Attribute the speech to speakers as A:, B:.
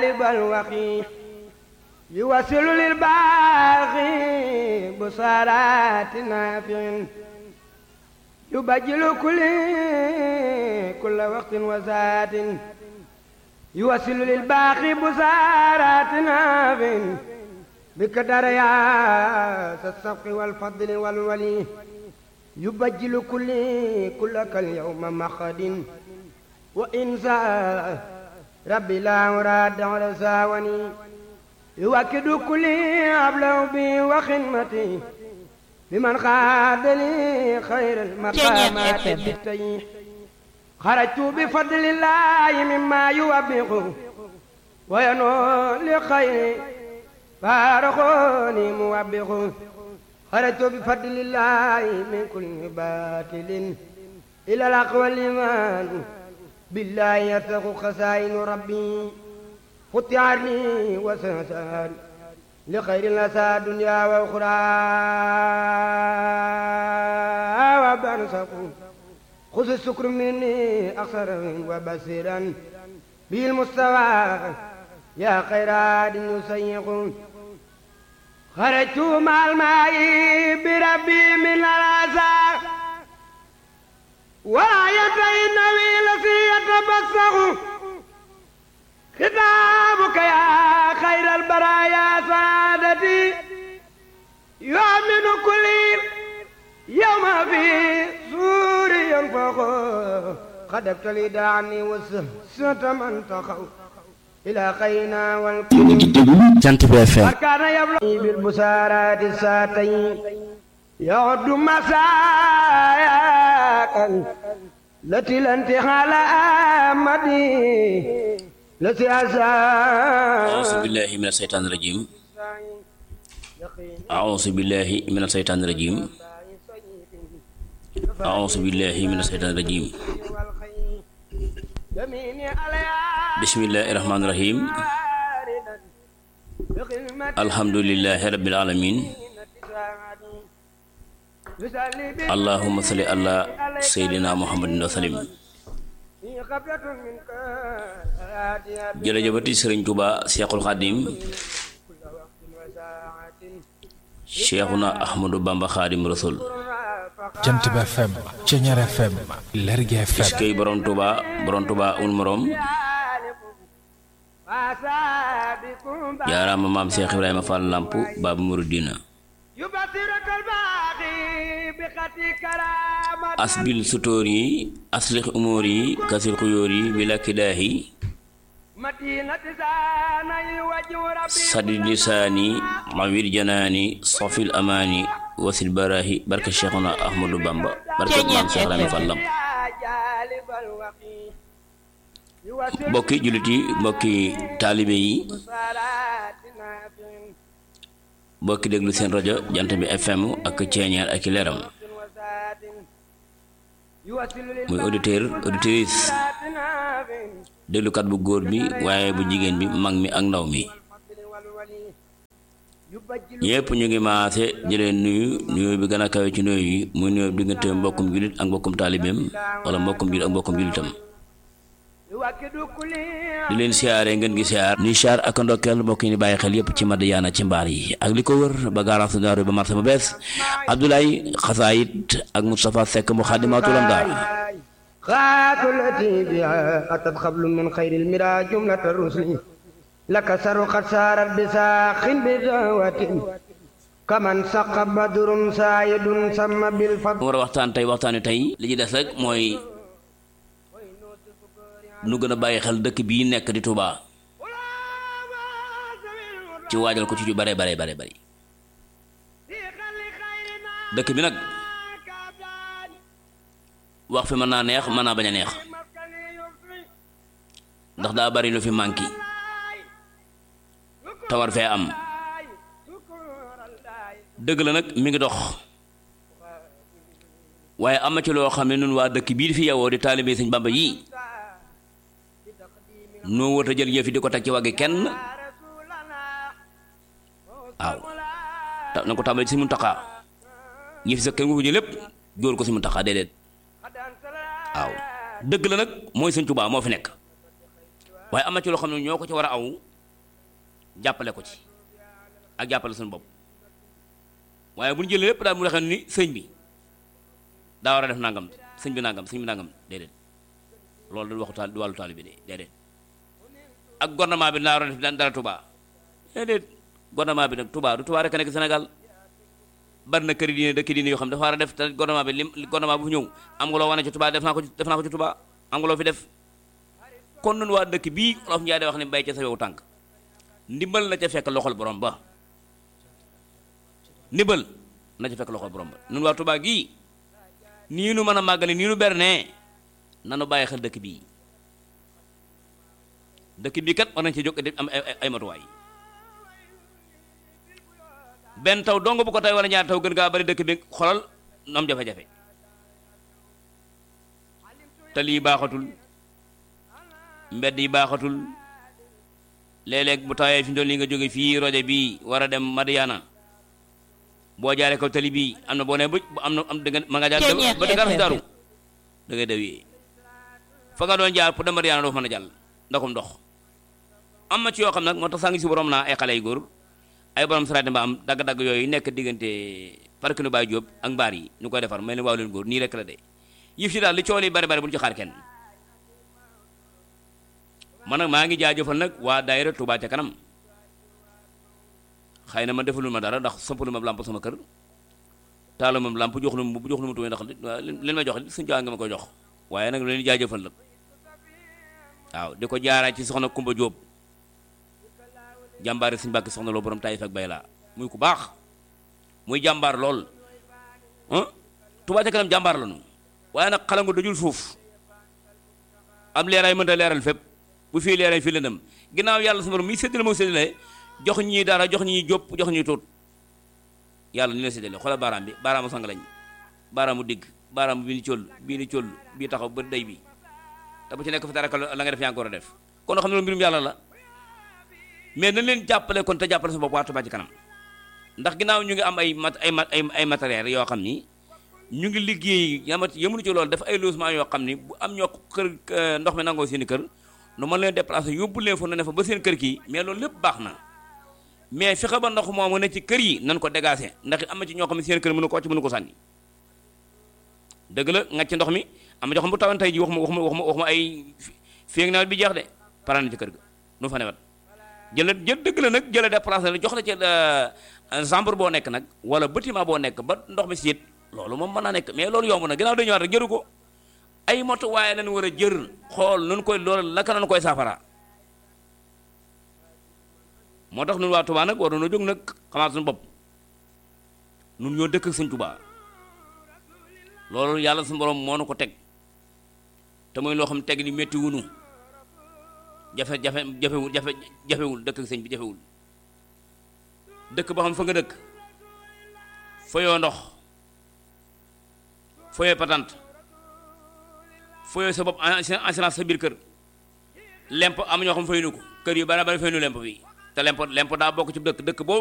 A: الوقي يوصل للباغي بصارات نافع يبجل كل كل وقت وساعة يوصل للباقي بصارات نافع بقدر يا السبق والفضل والولي يبجل كل كلك اليوم مخد وإنسى ربي لا مراد على ساوني يوكد كل أبلغ بي وخدمتي بمن خاد لي خير المقامات بالتي خرجت بفضل الله مما يوبخ وينول لخير فارخوني موبخ خرجت بفضل الله من كل باطل إلى الأقوى الإيمان بالله يرتق خزائن ربي فتعني وسنسان لخير الأسى دنيا وأخرى وبنسق خذ السكر مني أخسر وبصيرا به المستوى يا خير عاد يسيق خرجت مع الماء بربي من الأسى وآية النبي التي يتبسخ خطابك يا خير البرايا سعادتي يؤمن كل يوم في سور ينفخ قد ابتلي عني وسهسة من تخو إلى خينا والكل
B: jant bi FM
A: وكان يبلغ بالبسارات الساتين يعد مساياك التي الانتحال آمدي التي
B: أعوذ
A: أساء
B: بالله من الشيطان الرجيم أعوذ بالله من الشيطان الرجيم أعوذ بالله من الشيطان الرجيم بسم الله الرحمن الرحيم الحمد لله رب العالمين اللهم صل على سيدنا محمد وسلم jërëjëfati sëriñ Tuuba Seexul Xaadim Seexuna Ahmadu Bamba Xaadim Rasul
C: jant bi FM Ceñeer FM Lergui FM
B: iskay borom Tuuba borom Tuuba un morom jaaraama maam Seex Ibrahima Fall Lamp Baabu Muridina
A: يبصرك الباقي بخطي كرامة
B: asbil sutóor yi aslix umóor yi kasil xuyóor yi bila kidaahi
A: مدينة زاني وجه ربي
B: sadi lisaani mawir janaani sofil amaani wasil baraahi barke Seexuna Ahmadu Bamba barke maam Seex Ibrahima Fall Lamp
A: يا جالب الوقي يوصل
B: mbokki jullit yi mbokki taalibe yi
A: صلاة نافع
B: mbokki déglu seen rajo jant bi FM ak ceeñeer ak i leeram
A: وساد يوصل
B: muy auditeur auditrice
A: للصلاة نافع
B: déglukat bu góor bi waaye bu jigéen bi mag mi ak ndaw mi
A: الفضل والولي يبجل
B: ñépp ñu ngi maase di leen nuyu nuyu bi gën a kawe ci nuyu yi muy nuyu diggante mbokkum jullit ak mbokkum taalibeem wala mbokkum jullit ak mbokkum jullitam
A: يوكد كل
B: di leen siyaare ngeen gi siyaar nuy siyaar ak ndokkeel mbokk yi ni bàyyi xel yépp ci Madiyana ci mbaar yi ak li ko wër ba garage daaru ba marché bu bees Abdoulaye Xasaayit ak Moustapha Seck mu xaadimatul am daal
A: خات التي بها أتت خبل من خير المرى جملة الرسل لك سر قد سارت بساخ بدعوة كمن سق بدر سايد سم بالفضل
B: mu war a waxtaan tey waxtaani tey li ci des rek mooy nu gën a bàyyi xel dëkk bii nekk di Touba ci waajal ko ci ju bare bare bare bari dëkk bi nag wax fi mën naa neex mën naa bañ a neex ndax daa bari lu fi manqué tawar fee am dëgg la nag mi ngi dox waaye am na ci loo xam ne nun waa dëkk bii di fi yewoo di taalibe sëñ Bamba yii noo wër a jël yëf yi di ko teg ci waggi kenn waaw ta na ko tàmbali ci si Muntaxa yëf yi sax kenn wu ko lépp jóor ko si Muntaxa déedéet waaw dëgg la nag mooy sëñ Tuubaa moo fi nekk waaye am na ci loo xam ne ñoo ko ci war a aw jàppale ko ci ak jàppale suñu bopp waaye bu ñu jëlee lépp daal mu waxee ni sëñ bi daa war a def nangam sëñ bi nangam sëñ bi nangam déedéet loolu du waxu taal du wàllu taali bi de déedéet ak gouvernement bi daa war a def dara Touba déedéet gouvernement bi nag Touba du Touba rek a nekk Sénégal bari na këri diine dëkk diine yoo xam dafa war a def te gouvernement bi lim gouvernement bu fi ñëw am nga loo wane ci Touba def naa ko def naa ko ci Touba am nga loo fi def kon nun waa dëkk bii Olof Njaay day wax ne bay ca sa yow tànk ndimbal na ca fekk loxol borom ba ndimbal na ca fekk loxol borom ba nun waa Touba gii nii nu mën a màggale nii nu bernee nanu bàyyi xel dëkk bii dëkk bii kat war nañ ci jóg di am ay ay matuwaay benn taw dong bu ko tey wala ñaar taw gën gaa bari dëkk bi xolal am jafe-jafe te lii baaxatul mbedd yi baaxatul léeg-léeg bu tawee fi mu toll nii nga jóge fii rojo bii war a dem Madiana boo jaaree kaw tali bii am na boo nee ba am na am da nga ma nga jaar ba da nga daaru da ngay dawee fa nga doon jaar pour dem Madiana doo fa mën a jàll ndaxum ndox am na ci yoo xam nag moo tax saa ngi si borom naa ay xale yu góor ay borom saraati mba am dagg-dagg yooyu nekk diggante parc nu Baye Diop ak mbaar yi ñu koy defar mel ni waaw leen góor nii rek la de yëf si daal li coow li bari bari bu ñu ci xaar kenn man nag maa ngi jaajëfal nag waa daayira Touba ca kanam xëy na ma defalul ma dara ndax sampalu ma lamp sama kër taalu ma lamp jox lu ma jox lu ma tuwee ndax leen ma jox suñu caa nga ma koy jox waaye nag leen jaajëfal la waaw di ko jaaraat ci soxna Kumba Diop jàmbaari suñu bàkki soxna loo borom Taïf ak Bayla muy ku baax muy jàmbaar lool ah Touba ca kanam jàmbaar la ñu waaye nag xalangu dajul suuf am leeraay mënta leeral fépp bu fii leeraay fii lëndëm ginnaaw yàlla suñu borom mi séddale moo séddale jox ñii dara jox ñii jóp jox ñii tuut yàlla ni la séddale xoolal baaraam bi baaraamu sang lañ baaraamu digg baaraamu bii ni cóll bii ni cóll bii taxaw ba day bi te bu ci nekk fi dara la nga def yaa ngi ko war a def kon xam ne loolu mbirum yàlla la mais nañ leen jàppale kon te jàppale sa bopp waa Touba ci kanam ndax ginnaaw ñu ngi am ay mat ay ay ay matériel yoo xam ni ñu ngi liggéey yamat yemuñu ci loolu def ay logement yoo xam ni bu am ñoo kër ndox mi nangoo seen i kër nu mën leen déplacer yóbbu leen fa nu ne fa ba seen kër kii mais loolu lépp baax na mais fexe ba ndox moomu ne ci kër yi nan ko dégager ndax am na ci ñoo xam ne seen kër mënu ko wàcc mënu ko sànni dëgg la nga ci ndox mi am na ñoo xam bu tawoon tey ji waxuma waxuma waxuma waxuma ay fii ak nawet bi jeex de pare na ci kër ga nu fa newet jëla jël dëgg la nag jëla déplacer la jox la ci chambre boo nekk nag wala bâtiment boo nekk ba ndox mi siit loolu moom mën naa nekk mais loolu yomb na ginnaaw dañu ñëwaat rek jëru ko ay moto waaye lañ war a jër xool nun koy loolu laka nañu koy saafara moo tax nun waa Touba nag war nañoo jóg nag xamaat suñu bopp nun ñoo dëkk ak Sëñ Touba loolu yàlla suñu borom moo nu ko teg te mooy loo xam ne teg ni métti wunu jafe jafe jafewul jafe jafewul dëkk ak sëñ bi jafewul dëkk boo xam fa nga dëkk fayoo ndox fayoo patante fayoo sa bopp assurance sa biir kër lemp am ñoo xam faynu ko kër yu bari bari faynu lemp bi te lemp lemp daa bokk ci dëkk dëkk boo